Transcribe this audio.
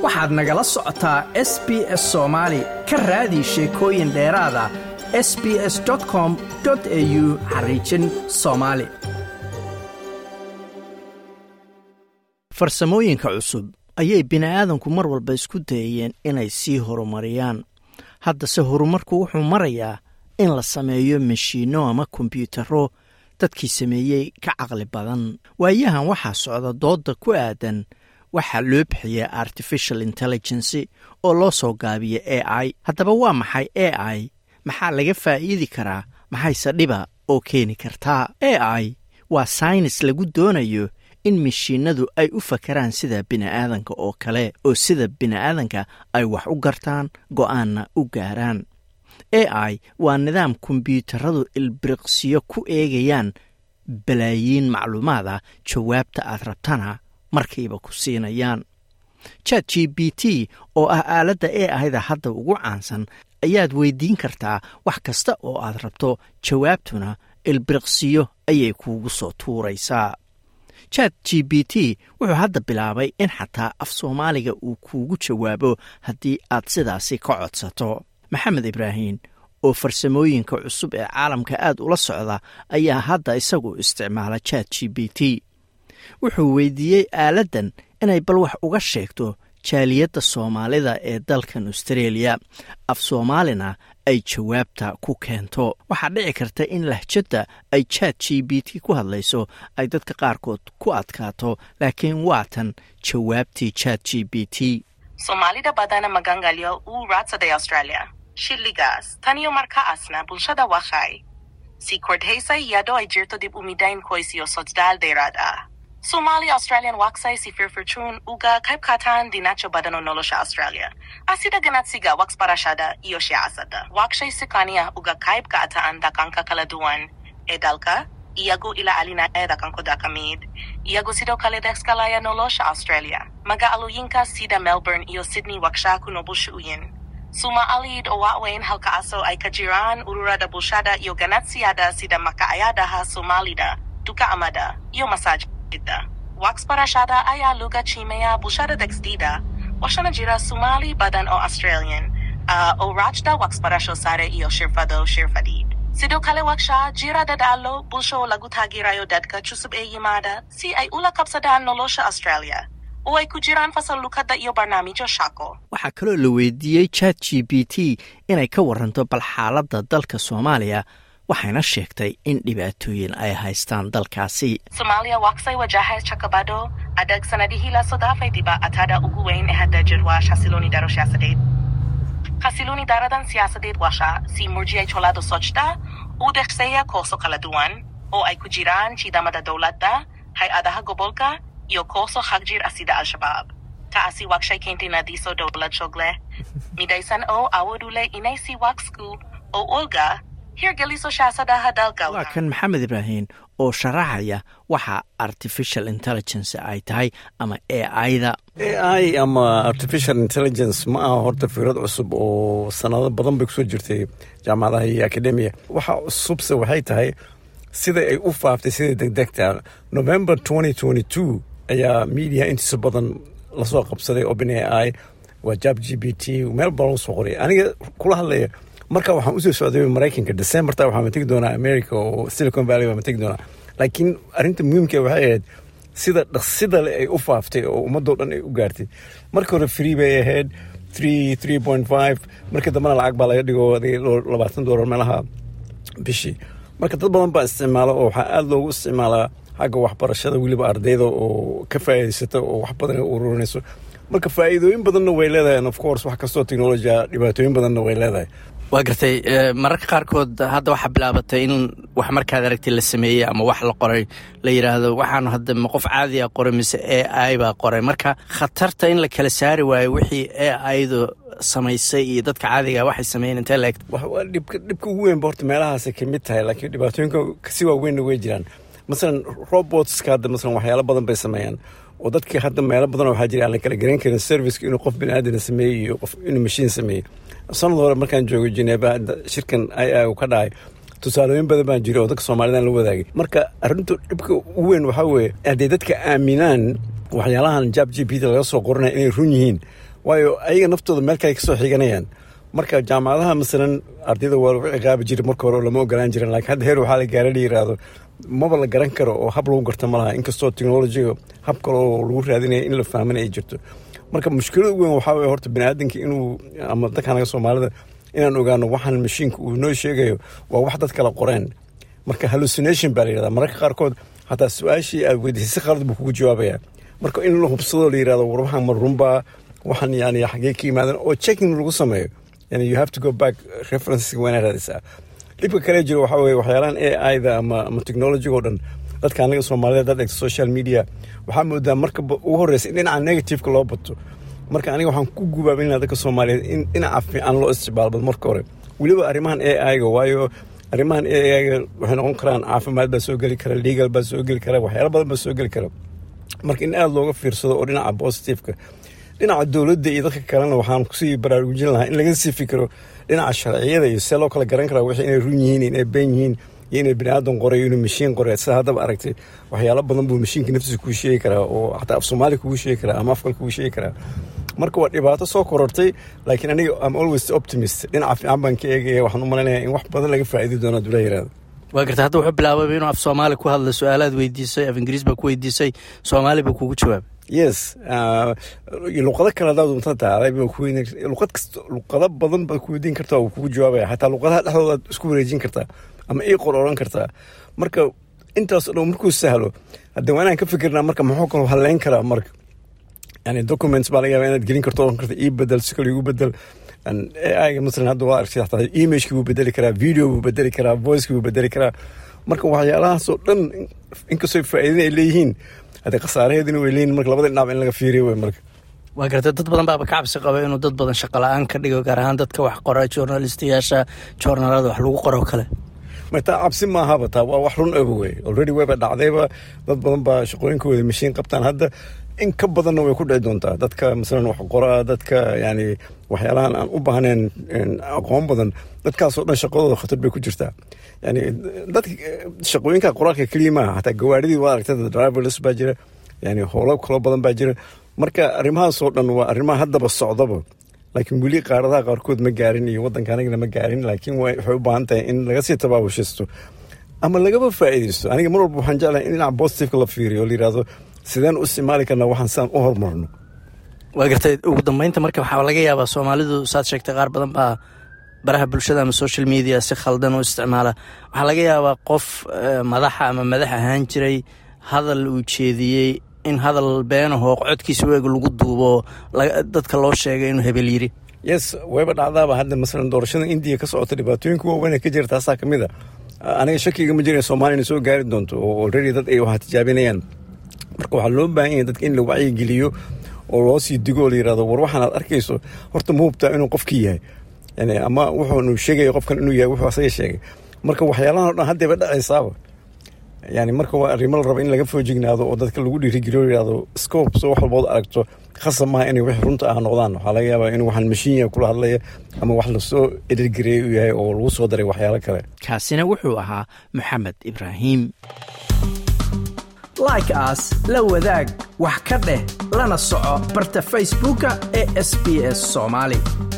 waxaad nagala socotaa s b s soomaali ka raadi sheekooyin dheeraada s b s com au xariijin soomaali farsamooyinka cusub ayay bini'aadanku mar walba isku dayayeen inay sii horumariyaan haddase horumarku wuxuu marayaa in la sameeyo mashiinno ama kombyuutarro dadkii sameeyey ka caqli badan waayahan waxaa socda doodda ku aadan waxaa loo bixiya artificial intelligency oo loo soo gaabiya a i haddaba waa maxay a i maxaa laga faa'iidi karaa maxayse dhiba oo keeni kartaa a i waa saynis lagu doonayo in mashiinadu ay u fakaraan sida bini'aadanka oo kale oo sida bini'aadanka ay wax u gartaan go'aanna u gaaraan a i waa nidaam kombyuutaradu ilbiriqsiyo ku eegayaan balaayiin macluumaad ah jawaabta aad rabtana markiiba ku siinayaan chat g b t oo ah aaladda e ahda hadda ugu caansan ayaad weydiin kartaa wax kasta oo aad rabto jawaabtuna ilbiriqsiyo ayay kuugu soo tuuraysaa chat g b t wuxuu hadda bilaabay in xataa af soomaaliga uu kuugu jawaabo haddii aad sidaasi ka codsato maxamed ibraahim oo farsamooyinka cusub ee caalamka aad ula socda ayaa hadda isagu isticmaala chat g b t wuxuu weydiiyey aaladdan inay bal wax uga sheegto jaaliyadda soomaalida ee dalkan austreeliya af soomaalina ay jawaabta ku keento waxaa dhici karta in lahjadda ay chat g b t ku hadlayso ay dadka qaarkood ku adkaato laakiin waatan jawaabtii chat g b t soomaalida badana magangalyo uu raadsaday australia shilligaas taniyo markaasna bulshada waxay sii kordhaysay iyadoo ay jirto dib u midayn qoys iyo socdaal dheeraad ah Somali Australian waxay si firfircoon uga qayb qaataan dhinaca badan oo nolosha Australia. Asida ganacsiga wax barashada iyo siyaasadda. Waxay si kaniya uga qayb qaataan dhaqanka kala duwan ee dalka iyagoo ilaalinaya dhaqankooda ka mid. Iyagoo sidoo kale dhexgalaya nolosha Australia. Magaalooyinka sida Melbourne iyo Sydney waxaa ku nool bulshooyin. Soomaalid oo waaweyn halkaasoo ay ka jiraan ururada bulshada iyo ganacsiyada sida makaayadaha Soomaalida, dukaamada iyo masaaj waxbarashada ayaa laga qiimeeyaa bulshada dhexdeeda waxaana jira Somali badan oo Australian uh, oo raajda waxbarasho sare iyo shirfado shirfadid sidoo kale waxaa jira dadaalo bulsho oo lagu taageerayo dadka cusub ee yimaada si ay ula qabsadaan nolosha Australia oo ay ku jiraan fasal lukada iyo barnaamijyo shaqo waxaa kaloo la weydiiyey chat g b t inay ka waranto bal xaaladda dalka soomaaliya waxayna sheegtay in dhibaatooyin ay haystaan dalkaasi Somalia waxay wajahay caqabado adag sanadihii la soo dhaafay dhibaatada ugu weyn ee hadda jir waa xasilooni daro siyaasadeed xasilooni daradan siyaasadeed waxaa si murjiyay colaado socda u dhexeeya kooxo kala duwan oo ay ku jiraan ciidamada dowladda hay-adaha gobolka iyo kooxo xagjir ah sida al-shabaab taasi waxay keentay nadiiso dowlad shog leh midaysan oo awood u leh inay si waxku oo olga waa kan maxamed ibraahim oo sharaxaya waxa artificial intelligence ay tahay ama a ida a i ama artificial intelligence ma aha horta fikrad cusub oo sanado badan bay kusoo jirtay jaamacadaha iyo academia waxa cusubse waxay tahay sida ay u faaftay sida degdegta november ayaa media intiisa badan lasoo qabsaday open a i waa jab g b t meel badan soo qoray aniga kula hadlaya marka waxaan usoo socday maraykanka decemberta waxaa mategi doonaa america oo silicon valley baa mategi doonaa laakiin arrinta muhiimka waxay ahayd sida dhaqsida le ay u faaftay oo ummadoo dhan ay u gaartay marka hore free bay ahayd three three point five marka dambena lacag baa laga dhigo labaatan doolar meelaha bishii marka dad badan baa isticmaala oo waxaa aada loogu isticmaalaa xagga waxbarashada weliba ardayda oo ka faa'iidaysata oo wax badan ay ururinayso marka faa'iidooyin badanna way leedahay of course wax kastoo technologia dhibaatooyin badanna way leedahay waa gartay mararka qaarkood hadda waxaa bilaabatay in wax markaad aragtay la sameeyey ama wax la qoray la yidhaahdo waxaan hadda ma qof caadiga qoray mise a i baa qoray marka khatarta in la kala saari waayo wixii a idu samaysay iyo dadka caadiga waxay sameeyeen intee la egta dhibka dhibka ugu weynba horta meelahaasay ka mid tahay laakiin dhibaatooyinka kasi waaweynna way jiraan masalan robotska hadda masalan waxyaalo badan bay sameeyaan oo dadkii hadda meelo badan waxaa jira aan la kala garan karin serviceka inuu qof biniaadana sameeyey iyo qof inuu mashiin sameeyey sanad hore markaan joogo jeneba shirkan i i u ka dhacay tusaalooyin badan baan jira oo dadka soomaalidan la wadaagay marka arrintu dhibka ugu weyn waxaa weeye hadday dadka aaminaan waxyaalahan jab g p t laga soo qoranaya inay run yihiin waayo ayaga naftooda meel kale kasoo xiganayaan marka jaamacadaha masalan ardayda waa lagu ciqaabi jiray marka hore oo lama ogolaan jirin laakiin hadda heer waxaa la gaara la yiraahdo maba la garan karo oo hab lagu garta ma laha inkastoo technologiga hab kale oo lagu raadinaya in la fahmana ay jirto marka mushkilada weyn waxaa weye horta baniaadanka inuu ama dadka anaga soomaalida inaan ogaano waxaan mashiinka uu noo sheegayo waa wax dad kala qoreen marka hallucination baa la yirahda mararka qaarkood hataa su-aashii aad weydiisay si qalad buu kugu jawaabaya marka in la hubsado la yirahdo war waxaan ma runbaa waxaan yani xagee ka yimaadeen oo checking lagu sameeyo yani you have to go back references waa inaad raadisaa dhibka kale jiro waxaa weye waxyaalahan a i da ama ama technologiga oo dhan dadka anaga soomaalida dad egta social media waxaa moodaa marka ugu horreysa in dhinaca negativeka loo bato marka aniga waxaan ku gubaabinaa dadka soomaaliyeed in dhinaca fiican loo isticmaalbad marka hore weliba arrimahan a i ga waayo arrimahan a i ga waxay noqon karaan caafimaad baa soo geli kara legal baa soo geli kara waxyaala badan baa soo geli kara marka in aada looga fiirsado oo dhinaca positiveka dhinaca dowladda iyo dadka kalena waxaan kusii baraarujin lahaa in laga sii fikiro dhinaca sharciyada iyo see loo kala garan karaa wixii inay run yihiin inay been yihiin iyo inay bini aadan qoray inuu mashiin qoray sida haddaba aragtay waxyaalo badan buu mashiinka naftiisa kuu sheegi karaa oo xataa af soomaali kugu sheegi karaa ama afkal kugu sheegi karaa marka waa dhibaato soo korortay laakiin aniga am always optimist dhinaca fiican baan ka eegaya waxaan u malaynayaa in wax badan laga faa'iidi doono adula yiraahdo waa garta hadda wuxuu bilaabay inuu af soomaali ku hadla su-aalaad weydiisay af ingiriis baa ku weydiisay soomaali baa kugu jawaabay yes luqado kale hadaad unta taaday luqad kasta luqado badan baad ku weydiin kartaa uu kugu jawaabaya xataa luqadaha dhexdoodaad isku wareejin kartaa ama ii qor oran kartaa marka intaas o dhan markuu sahlo hadda waa inaan ka fikirnaa marka muxuu kaloo halleyn karaa marka yani documents baa laga yaaba inaad gelin karto oran karta ii bedel si kale igu bedel aiga masalan hadda waa aragtay xataa emailkii buu bedeli karaa video buu bedeli karaa voicekii buu bedeli karaa marka waxyaalahaasoo dhan inkastoo faa'iidin ay leeyihiin hadde khasaaraheedina way leeyihin marka labada dhinac in laga fiiriyo wey marka waa garta dad badan baaba ka cabsi qaba inuu dad badan shaqo la-aan ka dhigo gaar ahaan dadka wax qora journalistayaasha joornaalada wax lagu qoro kale taa cabsi maahaba taa waa wax run aba wey already wayba dhacdayba dad badan baa shaqooyinkooda mashiin qabtaan hadda in ka badanna way ku dhici doontaa dadka masalan wax qoraa dadka yani waxyaalahan aan u baahnayn aqoon badan dadkaasoo dhan shaqadooda khatar bay ku jirtaa yani dadka shaqooyinka qoraalka keliya maaha xataa gawaadhidii waa aragtay driverless baa jira yani howlo kaloo badan baa jira marka arrimahaasoo dhan waa arrimaha haddaba socdaba laakiin weli qaaradaha qaarkood ma gaarin iyo waddanka anigana ma gaarin laakiin waxay u baahan tahay in laga sii tabaabushisto ama lagaba faa'iidaysto aniga mar walba waxaan jeclahay in dhinaca positiveka la fiiriyo o la yidhahdo sideen u isticmaali karnaa waxaan sidaan u horumarno waa gartay ugu dambeynta marka waxaa laga yaabaa soomaalidu saad sheegtay qaar badan baa baraha bulshada ama social media si khaldan u isticmaala waxaa laga yaabaa qof madaxa ama madax ahaan jiray hadal uu jeediyey in hadal beenahoo codkiisa weeg lagu duubo dadka loo sheegay inuu hebel yiri yes wayba dhacdaaba hadda masalan doorashada indiya ka socota dhibaatooyinka waaweyn ka jira taasaa ka mid a aniga shakiga ma jira soomaaliya inay soo gaari doonto oo already dad ay wax tijaabinayaan marka waxaa loo baahan yahay dadka in la wacyigeliyo oo loo sii digo oo la yirahdo war waxaan aad arkayso horta ma hubtaa inuu qofkii yahay yani ama wuxuunu sheegaya qofkan inuu yahay wuxuu asaga sheegay marka waxyaalahan o dhan haddayba dhacaysaaba yani marka waa arrimo la raba in laga foojignaado oo dadka lagu dhiirigeliyo o yirahdo scope soo wax walbood aragto khasab maaha inay wix runta ah noqdaan waxaa laga yaabaa inuu waxaan mashiinya kula hadlaya ama wax lasoo edhirgareeyay u yahay oo lagu soo daray waxyaalo kale kaasina wuxuu ahaa maxamed ibraahim like aas la wadaag wax ka dheh lana soco barta facebooka ee sb s soomaali